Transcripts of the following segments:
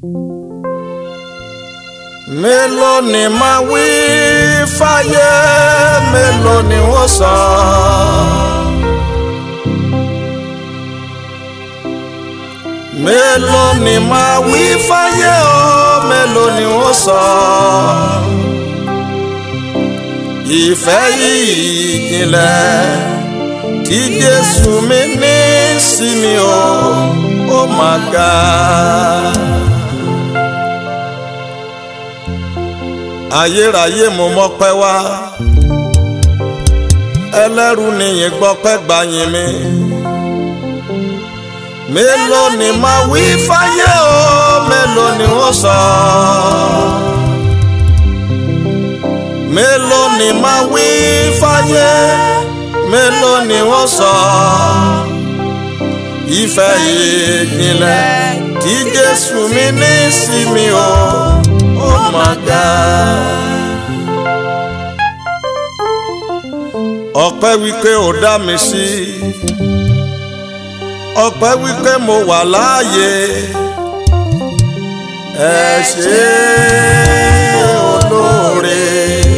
mélòó ni máa wí fáyé mélòó ni wọ́n sọ. mélòó ni máa wí fáyé o mélòó ni wọ́n sọ. ìfẹ́ yìí ìjìnlẹ̀ tí Jésù mi ní sí mi o ó máa ga. ayérayé mo mọ́pẹ́ wá ẹlẹ́rù nìyẹn gbọ́pẹ́ gbàyìn mi mélòó ni máa wí fáyé o mélòó ni wọ́n sọ mélòó ni máa wí fáyé mélòó ni wọ́n sọ ìfẹ́ ìjìnlẹ̀ tí Jésù mi ní sí mi o oh my God. ọpẹ́ wípé ó dá mi sí ọpẹ́ wípé mo wà láàyè ẹ ṣé olóore.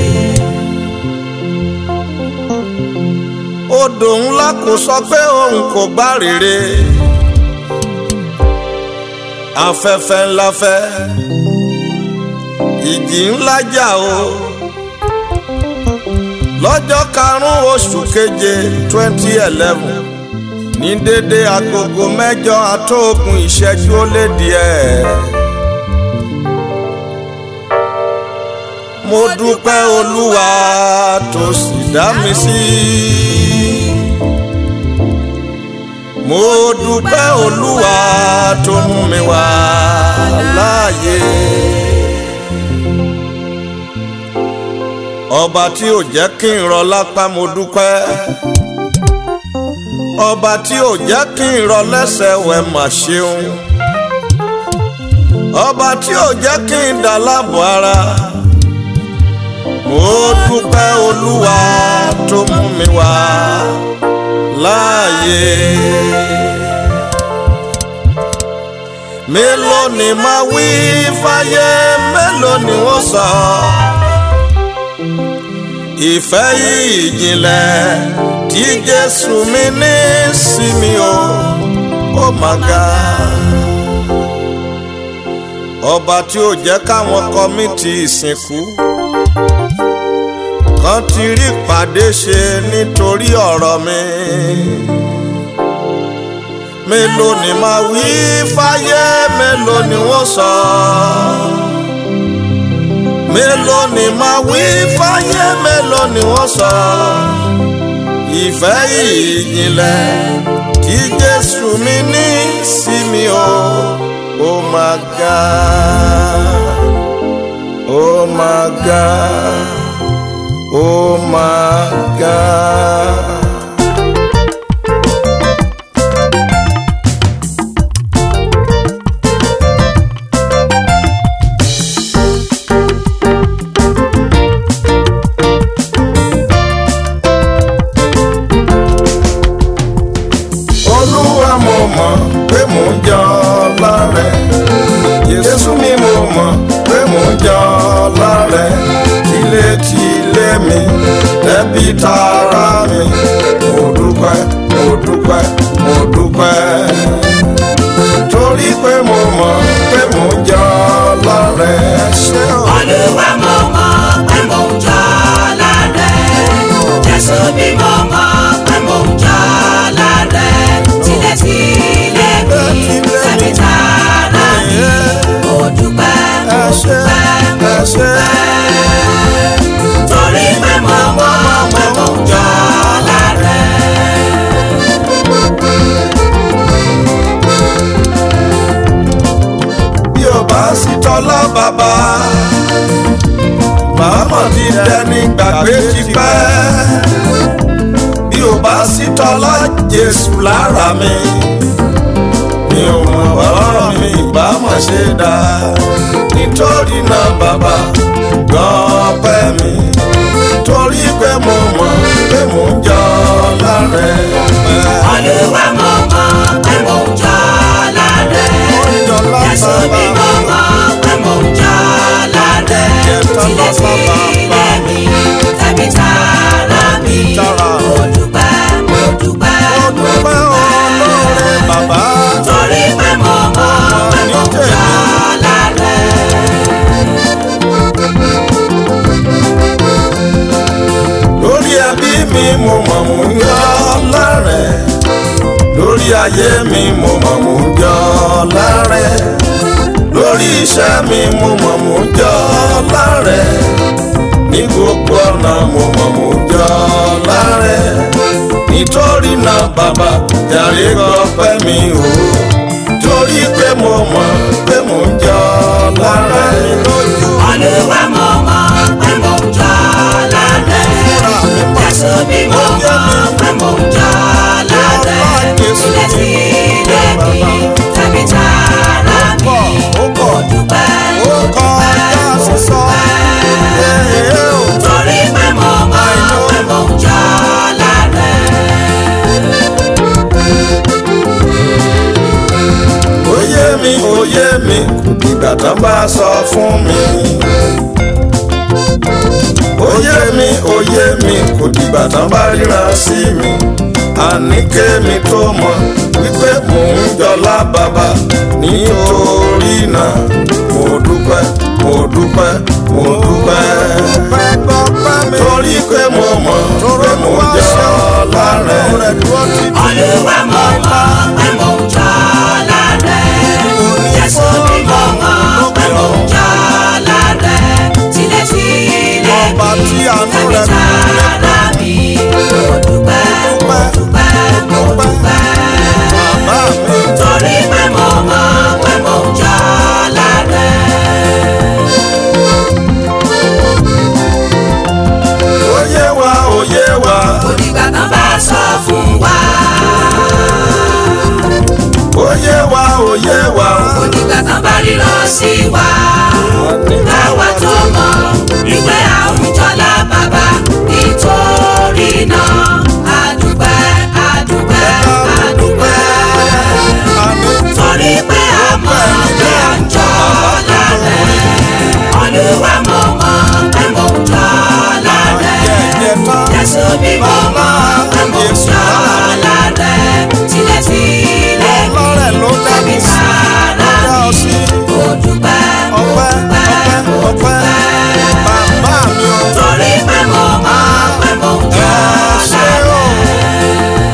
odò ńlá kò sọ pé òun kò gbá rere afẹ́fẹ́ ńlá fẹ́ ìjì ńlá jà o lọ́jọ́ karùn-ún oṣù keje twenty eleven ní dédé agogo mẹ́jọ àtóògùn ìṣẹ́jú ó lé díẹ̀. mo dúpẹ́ olúwa tó sì dá mi sí. mo dúpẹ́ olúwa tó mú mi wá láàyè. ọba tí ò jẹ́ kí n rọ lápá mo dúpẹ́ ọba tí ò jẹ́ kí n rọ lẹ́sẹ̀ wẹ̀ mà ṣeun ọba tí ò jẹ́ kí n dà láàbò ara mo dúpẹ́ olúwa tó mú mi wá láàyè mélòó ni máa wí fáyé mélòó ni wọ́n sọ. ìfẹ́ yìí ìjìnlẹ̀ tí Jésù mi ní sí mi o ó mà ga. ọba tí ó jẹ́ káwọn kọ́mítì ìsìnkú kan ti rí pàdé ṣe nítorí ọ̀rọ̀ mi mélòó ni máa wí fáyé mélòó ni wọ́n sọ. mélòó ni máa wí fáyé mélòó ni wọ́n sọ. ìfẹ́ ìjìnlẹ̀ tí Jésù mi ní sí mi o ó máa ga ó máa ga ó máa ga. olúwa mo mọ̀ pé mò ń jọ lárẹ̀ jésù mi mo mọ̀ pé mò ń jọ lárẹ̀ tilétilé mi ẹbí tara mi mo dúpẹ́ mo dúpẹ́ mo dúpẹ́ torí pé mo mọ̀ pé mò ń jọ lárẹ̀ ṣé o. Olúwa mo mọ̀ pé mò ń jọ lárẹ̀. Jésù bí mo mọ̀ pé mò ń jọ lárẹ̀. Tilẹ̀tilẹ̀ mi tẹ̀mí tara mi. Mo dúpẹ́ mo dúpẹ́ mo dúpẹ́. Torí pé mo mọ̀ pé mò ń jọ lárẹ̀. bí o bá sí tọ́lá bàbá màmá ti dẹni gbàgbé tipẹ́ bí o bá sí tọ́lá Jésù lára mi mi ò mọ̀ bọ́rọ̀ mi ìbá mọ̀ ṣe dá nítorí náà bàbá gan pẹ́ mi torí pé mo mọ̀ pé mo ń jọ lárẹ̀ Olúwa mo mọ̀ pé mò ń jọ lárẹ̀. Jésù bí mo mọ̀ tilé mi tàbí tara mi Tara. mo dúpẹ́ mo dúpẹ́ mo dúpẹ́ olóore bàbá. torí pé mo mọ̀ pé mo ń jọ lárẹ̀. lórí ẹbí mi mo mọ̀ mò ń yọ lárẹ̀ lórí ayé mi mo mọ̀ mò ń yọ lárẹ̀ lórí iṣẹ́ mi mo mọ̀ mò ń yọ lárẹ̀ ní gbogbo ọ̀nà mo mọ̀ mò ń yọ lárẹ̀ nítorí náà bàbá jàre gbọ́pẹ́ mi o torí pé mo mọ̀ pé mò ń yọ lárẹ̀ lójú Olúwa mo mọ̀ pé mo ń jọ lárẹ̀. Jésù bí mo mọ̀ pé mo ń jọ lárẹ̀. Ilé tí ilé mi tàbí tara mi. ó pọ̀ Dúpẹ́ ó kọjá sísọ. torí pé mo mọ̀ pé mo ń jọ lárẹ̀. Oyé mi oyé mi ìgbà tán bá sọ fún mi. Oyé mi oyé mi kò dìgbà tán bá ríran sí mi. Àní kémi tó mọ̀ wípé mò ń jọlá bàbá nítorí náà mo dúpẹ́ mo dúpẹ́ mo dúpẹ́. Torí pé mo mọ̀ pé mò ń jọlá rẹ̀. Olúwa mo mọ̀ pé mo ń jọ lárẹ̀. Jésù bí mo mọ̀ pé mo ń jọ lárẹ̀. Tilé tilé Ọba mi tí àánú tàbí rẹ̀ kún tara mi. Mo dúpẹ́ mo dúpẹ́ mo dúpẹ́. Bàbá mi. Torí pé mo mọ̀ pé mo ń jọ lárẹ̀. Oyé wa oyé wa Onígbà tán bá sọ fún wa. oyé wa oyé wa. Onígbà tán bá ríran sí wa. káwa tó mọ̀ wípé àwùjọlá bàbá nítorí náà àdúpẹ́ àdúpẹ́ àdúpẹ́ torí pé a mọ̀ pé à ń jọ lárẹ̀ olúwa mo mọ̀ pé mo ń jọ lárẹ̀ jésù bí mo mọ̀ pé mo ń jọ lárẹ̀ tilẹ̀tilẹ̀ mi tàbí sára mi mo dúpẹ́ mo dúpẹ́ mo dúpẹ́ torí pé mo mọ̀ pé mo ń jọ lárẹ̀.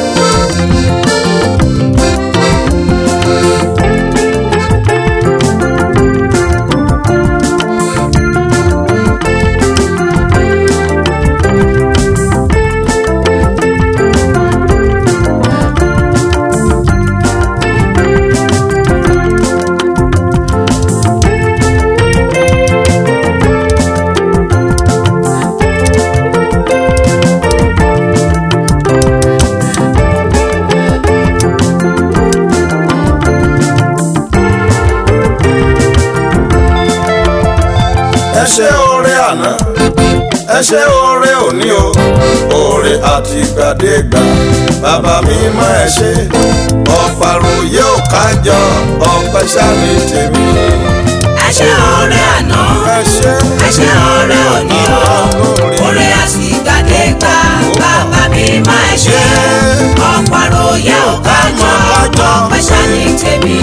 ẹ ṣé oore àná ẹ ṣé oore òní o oore àtìgbàdégbà bàbá mi má ẹ ṣé ọ̀pàròyé ò kájọ ọpẹ́ ṣáni tèmi. ẹ ṣé ọ̀rẹ́ àná ẹ ṣé ẹ ṣé ọ̀rẹ́ òní o orí àsìgbàdégbà bàbá mi má ẹ ṣé ọ̀pàròyé ò kájọ ọpẹ́ ṣáni tèmi.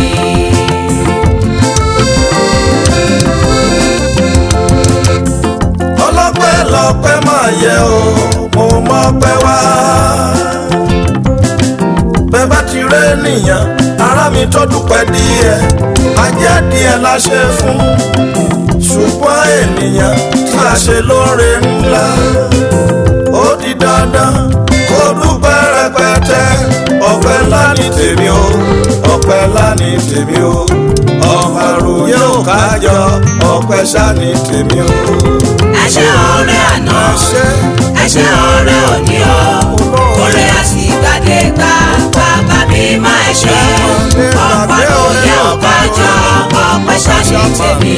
ọlọ́pẹ́ lọ́pẹ́ máa yẹ o mo mọ̀ pẹ́ wá. bẹ́ẹ̀ bá ti rẹ́ nìyàn ara mi tó dúpẹ́ díẹ̀ ajẹ́ díẹ̀ la ṣe fún ṣùgbọ́n ènìyàn tí a ṣe lóore ńlá ó di dandan kó dúpẹ́ rẹpẹtẹ ọpẹ́ ńlá ní tèmi o ọpẹ́ ńlá ní tèmi o ọ̀pàròyé ò kájọ ọpẹ́ ṣá ní tèmi o. ẹ ṣé ọ̀rẹ́ àná ẹ ṣé. ẹ ṣé ọ̀rẹ́ òní o orí àsìgbàdégbà bàbá mi má ẹ ṣé ọ̀pàròyé ò kájọ ọpẹ́ ṣáni tèmi.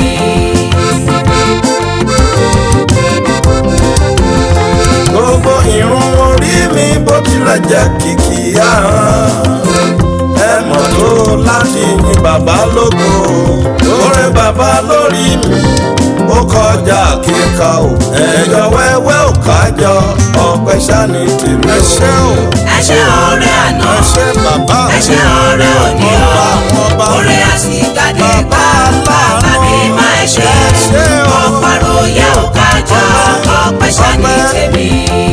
gbogbo irun orí mi bó tilẹ̀ jẹ́ kìkì ahọ́n ẹ mọ̀ tó láti yin bàbá lógo lórí bàbá lórí mi ó kọjá kí n ká o ẹ̀yọ wẹ́wẹ́ ò kájọ ọpẹ́ ṣáni tèmi o. ẹ ṣé o ẹ ṣé ọ̀rẹ́ àná ẹ ṣé bàbá ẹ ṣé ọ̀rẹ́ òní o ọba àwọn ọba orí àsìkàdé gbà Bàbá bàbá mi aláàánú. máa ẹ ṣé Ẹ ṣé o. ọ̀pọ̀rọ̀ yẹ ò kájọ ọpẹ́ ṣáni Ọpẹ́. tèmi.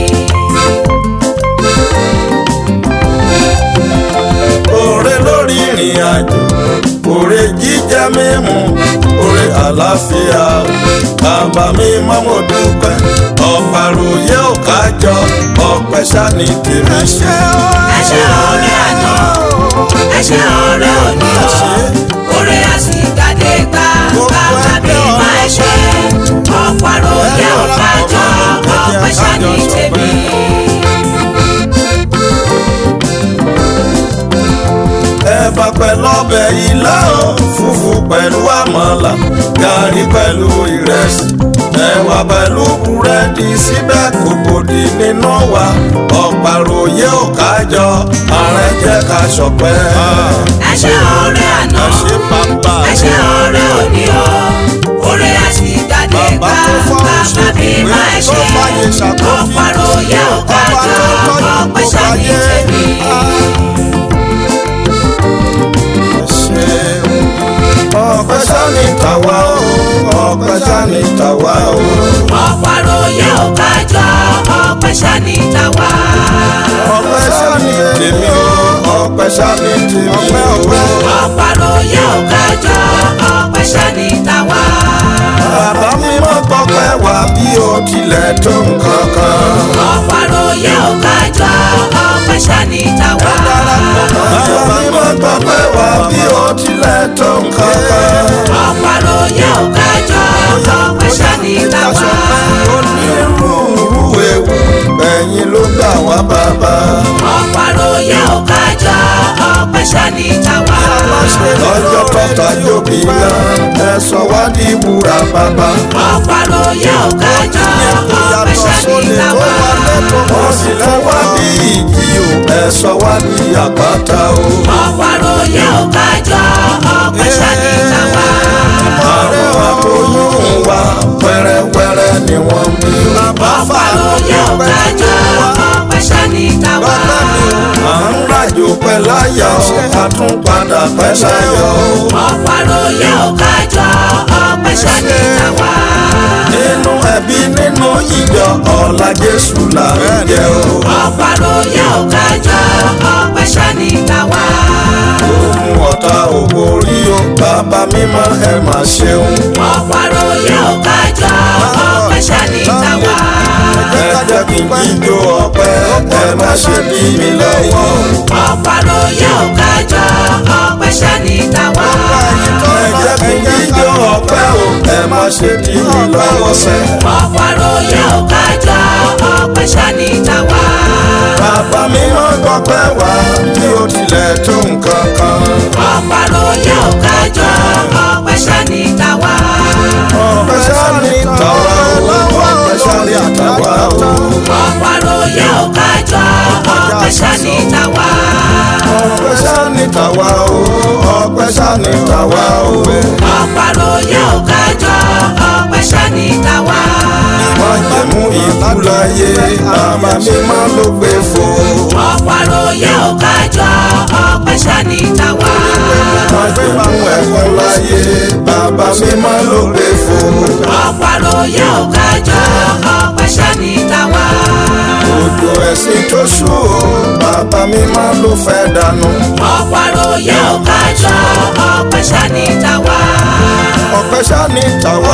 Oore lórí ìrìn àjò, oore jíjẹ mímu, oore àlàáfíà. Bàbá mi mọ́ mo dúpẹ́, ọ̀pàròyé ò kájọ, ọpẹ́ ṣáni tèmi. Ẹ ṣé o. ẹ ṣé ọ̀rẹ́ àná ẹ ṣé ọ̀rẹ́ òní o orí àsìkàdé gbà bàbá mi máa ẹ ṣé ọ̀pọ̀rọ̀ yẹ ò kájọ ọpẹ́ ṣáni tèmi. ẹ̀bà pẹ̀lú ọbẹ̀ ilá o fùfú pẹ̀lú àmàlà gàrí pẹ̀lú ìrẹsì ẹ̀wà pẹ̀lú búrẹ́dì síbẹ̀ kò gbòdì nínú wa ọ̀pàròyé ò kájọ ààrẹ jẹ́ ká ṣọpẹ́. ẹ ṣé ọ̀rẹ́ àná ẹ ṣé bàbá ẹ ṣé ọ̀rẹ́ òní o orí àsìkàdé Bàbá gbà tó fọ́ bàbá oṣù mi pé máa ẹ tó ṣé fàyè ṣàkóso ọ̀pọ̀rọ̀ yẹ ò ọba kájọ tó tọ́jú ọpẹ́ gbogbo ṣáni ayé. tèmi. ọpẹ́ ṣáni tàwa o ọpẹ́ ṣáni tàwa o. ọ̀pọ̀rọ̀ yẹ ò kájọ ọpẹ́ ṣáni tàwa. ọpẹ́ ṣáni tèmi o ọpẹ́ ṣáni tèmi o. ọ̀pọ̀rọ̀ yẹ ò kájọ ọpẹ́ ṣáni tàwa. bàbá mi mọ́ tọpẹ́ wá bí o tilẹ̀ tó nǹkan kan. ọ̀pọ̀rọ̀ yẹ ò kájọ ọpẹ́ ṣáni tàwa. bàbá mi mọ́ tọpẹ́ wá bí o tilẹ̀ tó nǹkan kan. ọ̀pọ̀rọ̀ yẹ ò kájọ ọpẹ́ ṣáni tàwa. onírúurú ewu ẹ̀yin ló gbà wá bàbá. ọ̀pọ̀rọ̀ yẹ ò kájọ ọpẹ́ ṣáni tàwa. lọ́jọ́ tọ́ta yóò bí náà ẹ sọ wá di wúrà bàbá. ọ̀pọ̀rọ̀ yẹ ò kájọ ọpẹ́ ṣáni tàwa. wọ́n sì lẹ́ wá bí ìjì o ẹ sọ wá di àpáta o. ọ̀pọ̀rọ̀ yẹ ò kájọ ọpẹ́ ṣáni tàwa. àwọn aboyún wa wẹ́rẹ́wẹ́rẹ́ ni wọ́n bí. ọ̀pọ̀rọ̀ yẹ ò kájọ ọpẹ́ ṣáni tàwa. à ń ràjò pẹ́ láyà o a tún padà pẹ́ láyọ̀ o. ọ̀pọ̀rọ̀ yẹ ò kájọ ọpẹ́ ṣáni tàwa. nínú ẹbí nínú ìjọ ọ̀la Jésù là ń jẹ o. ọ̀pọ̀rọ̀ yẹ ò kájọ ọpẹ́ ṣáni tàwa. ohun ọ̀tá ò borí o bàbá mímọ́ ẹ mà ṣeun. ọ̀pọ̀rọ̀ yẹ ò kájọ ọpẹ́ ṣáni tàwa. ẹ jẹ́ kí n jíjó ọpẹ́ ẹ má ṣe dí mi lọ́wọ́. ọ̀pọ̀rọ̀ yẹ ò kájọ ọpẹ́ ṣáni tàwa. ẹ jẹ́ kí n jíjó ọpẹ́ o ẹ má ṣe dí mi lọ́wọ́ sẹ́. ọ̀pọ̀rọ̀ yẹ ò kájọ ọpẹ́ ṣáni tàwa. bàbá mímọ́ gbọ́pẹ́ wá bí ó tilẹ̀ tó nǹkan kan. ọ̀pọ̀rọ̀ yẹ ò kájọ ọpẹ́ ṣáni tàwa. ọpẹ́ sáré tàwa o ọpẹ́ sáré àtàwa o. ọ̀pọ̀rọ̀ yẹ ò kájọ ọpẹ́ ṣáni tàwa. ọpẹ́ sáré tàwa o ọpẹ́ sáré tàwa o. ọ̀pọ̀rọ̀ yẹ ò kájọ ọpẹ́ ṣáni tàwa. wọ́n jẹ́ mú ikú láyé bàbá mímọ́ ló gbé fò. ọ̀pọ̀rọ̀ yẹ ò kájọ ọpẹ́ ṣáni tàwa. wọ́n jẹ́ mú ẹ̀kún láyé bàbá mímọ́ ló gbé fò. ọ̀pọ̀rọ̀ yẹ ò kájọ ọpẹ́ ṣáni tàwa. òjò ẹ̀sìn tó ṣú o bàbá mímọ́ ló fẹ́ dànù. ọ̀pọ̀rọ̀ yẹ ò kájọ ọpẹ́ ṣáni tàwa. ọpẹ́ sáré tàwa